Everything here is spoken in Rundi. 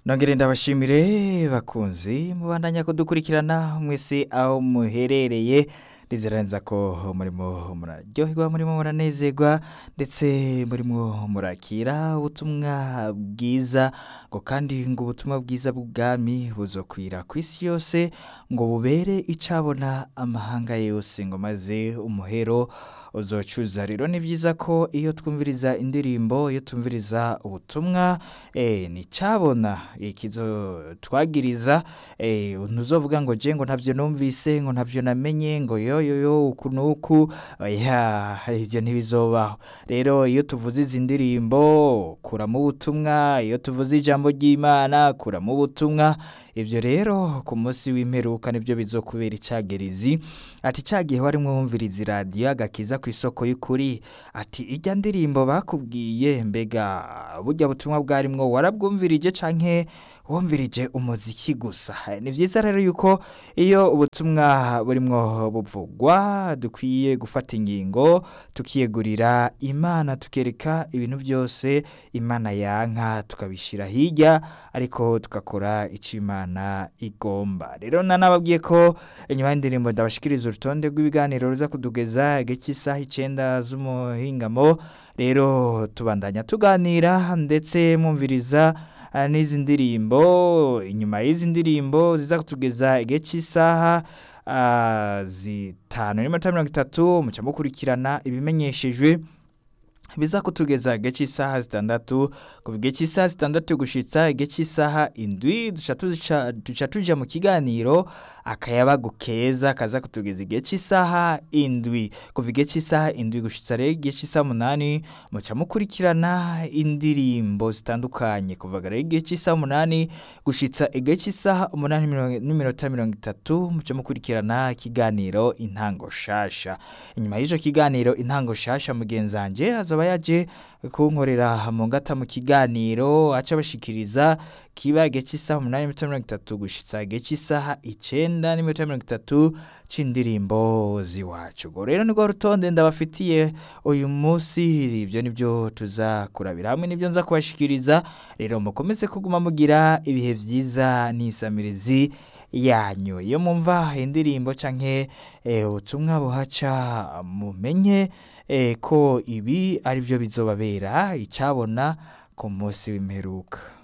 nongere ndabashimire bakunzi mubandanya kudukurikirana mwese aho muherereye ndizeraniza ko murimo muraryoherwa murimo muranezerwa ndetse murimo murakira ubutumwa bwiza ngo kandi ngo ubutumwa bwiza bw'ubwami buzokwira ku isi yose ngo bubere icabona amahanga yose ngo maze umuhero uzocuza rero ni byiza ko iyo twumviriza indirimbo iyo twumviriza ubutumwa eh, ni cabona ikizo twagiriza eh, ntuzovuga ngo je ngo ntavyo numvise ngo ntavyo namenye ngo yoyoyo uku nuku oya ivyo ntibizobaho rero iyo tuvuze izi ndirimbo kuramo ubutumwa iyo tuvuze ijambo ry'imana kuramo ubutumwa ibyo rero ku munsi w'imperuka nibyo bizokubera icagerizi ati cagihe wari mwumviriza iradiyo agakiza ku isoko y'ukuri ati ijya ndirimbo bakubwiye mbega burya butumwa bwarimwo warabwumvirije canke wumvirije umuziki gusa ni byiza rero yuko iyo ubutumwa burimwo buvugwa dukwiye gufata ingingo tukiyegurira imana tukereka ibintu byose imana yanka tukabishyira hirya ariko tugakora icyo imana igomba rero nanababwiye ko inyuma y'indirimbo ndabashikiriza urutonde rw'ibiganiro ruza kudugeza igihe cy'isaha icyenda z'umuhingamo rero tubandanya tuganira ndetse mwumviriza ah, n'izi ndirimbo inyuma y'izi ndirimbo ziza kutugeza igihe cy'isaha ah, zitanu n'iminota mirongo itatu muca mukurikirana ibimenyeshejwe biza kutugeza igihe cy'isaha zitandatu kuva igihe cy'isaha zitandatu gushitsa igihe cy'isaha indwi duca tuja- duca tuja mu kiganiro akayabagu keza kaza kutugeza igihe cy'isaha indwi kuva igihe cy'isaha indwi gushitsa rero igihe cy'isaha umunani muca mukurikirana indirimbo zitandukanye kuva rero igihe cy'isaha umunani gushitsa igihe cy'isaha umunani mirongo- n'iminota mirongo itatu muca mukurikirana ikiganiro intango shasha inyuma y'icyo kiganiro intango shasha mugenzi wanje azaba yaje kunkorera mu ngata mu kiganiro aca bashikiriza kiba igihe cy'isaha umunani n'iminota mirongo itatu gushitsa igihe cy'isaha icenda n'iminota mirongo itatu c'indirimbo z'iwacu ubwo rero nirwo rutonde ndabafitiye uyu munsi ibyo nibyo tuza kurabira hamwe nibyo nza kubashikiriza rero mukomeze kuguma mugira ibihe byiza n'isamirizi yanyu iyo mumva indirimbo canke eh, ubutumwa buhaca mumenye eh, ko ibi ari byo bizobabera icabona ku munsi w'imperuka